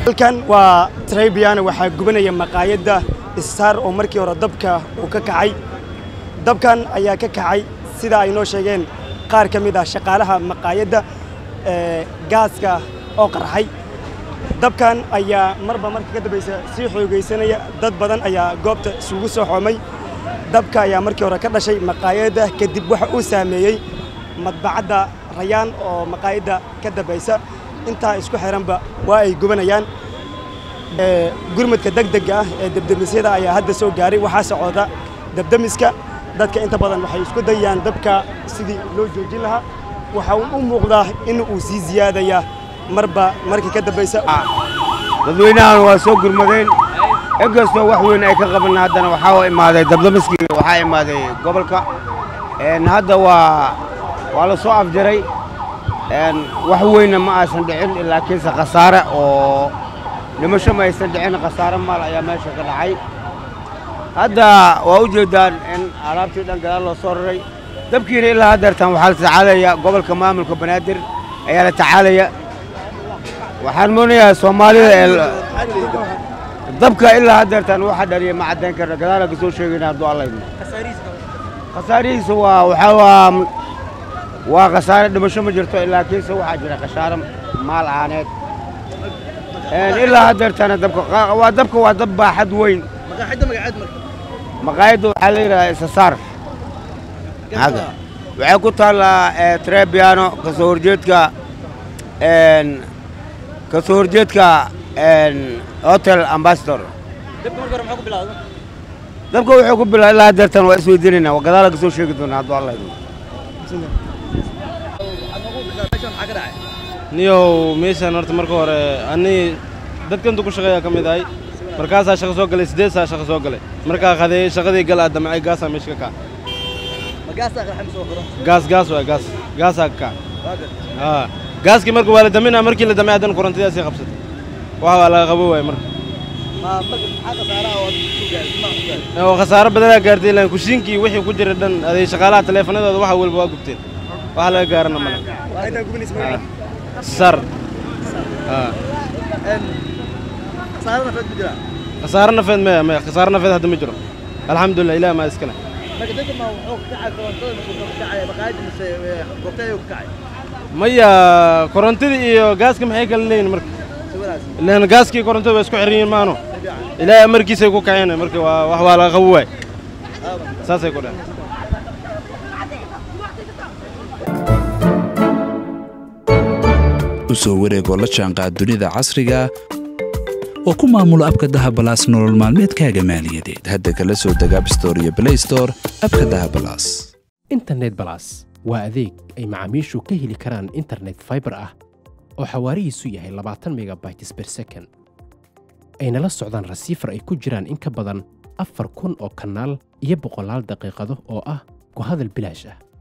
halkan waa trebiana waxaa gubanaya maqaayadda star oo markii hore dabka uu ka kacay dabkan ayaa ka kacay sida ay noo sheegeen qaar ka mid ah shaqaalaha maqaayadda gaaska oo qarxay dabkan ayaa marba marka ka dambaysa sii xoogaysanaya dad badan ayaa goobta isugu soo xoomay dabka ayaa markii hore ka dhashay maqaayadda kadib waxa uu saameeyey madbacadda rayaan oo maqaayadda ka dambaysa intaa isku xiranba waa ay gubanayaan gurmadka degdega ah ee debdemisyada ayaa hadda soo gaaray waxaa socota debdemiska dadka inta badan waxay isku dayayaan dabka sidii loo joojin lahaa waxa uu u muuqdaa in uu sii ziyaadaya marba markii ka dambaysa dadweynahan waa soo gurmadeen inkastoo wax weyn ay ka qaban haddana waxaa imaaday dabdamiskii waxaa imaaday gobolka hadda waa waa la soo afjaray wax weynna ma aysan dhicin laakiinse khasaare oo dhimasho ma aysan dhicin khasaare maal ayaa meesha ka dhacay hadda waa u jeeddaan in alaabtii dhan gadaal loo soo raray dabkiina ilaa haddeertan waxaa la tacaalaya gobolka maamulka banaadir ayaa la tacaalaya waxaan moonayaa soomaalida dabka ilaa haddeertan waxa dhaliya ma caddayn karna gadaala ka soo sheegayna hadduu allayno khasaarihiisa waa waxaa waa waa khasaare dhimasho ma jirto laakiinse waxaa jira khasaare maal ahaaneed ilaa haddeertana dabka waa dabka waa dab baaxad weyn maqaayadda waxaa la yidhahdaa isasaar waxay ku taallaa trebiano kasoo horjeedka kasoo horjeedka hotel ambassador dabka wuxuu ku bilaa ilaa haddeertan waa isweydiinayna gadaala ka soo sheegi doonaa hadduu allah idin niyow meeshaan horta marka hore ani dadkantu ku shaqeeyaa ka mid ahay markaasaa shaqo soo galay siddeed saa shaqo soo galay markaa qadeeyey shaqadii gal aad damcay gaasaa meesha ka kaca gaas gaas waay gaas gaasaa ka kaca haa gaaskii marka waa la daminaa markii la damay haddana korontidaasii qabsatay waxa waa laga qabo waay marka oo khasaaro badanaa gaartay ilaan kushiinkii wixii ku jira dhan aday shaqaalaha taleefanadooda waxa walba waa gubteen waxa laga gaarana male sar khasaaro nafeed maya maya khasaaro nafeed hadda ma jiro alxamdulilah ilaah maa iskale maya korontadii iyo gaaska maxay kala leeyihin marka ilaan gaaskii korontada waa isku xiran yihiin maano ilaahay amarkiisay ku kaceen marka waa wax waa laga qabo waay saasay ku dhehen u soo wareegoo la jaanqaad dunida casriga oo ku maamulo abka dahabalaas nolol maalmeedkaaga maaliyadeed hadda kala soo deg abstore iyo blaystore abka dahabalaas internet balas waa adeeg ay macaamiishu ka heli karaan internet faibar ah oo xawaarihiisu yahay labaatan megabytes ber second ayna la socdaan rasiifar ay ku jiraan in ka badan afar kun oo kanaal iyo boqolaal daqiiqado oo ah ku hadal bilaash ah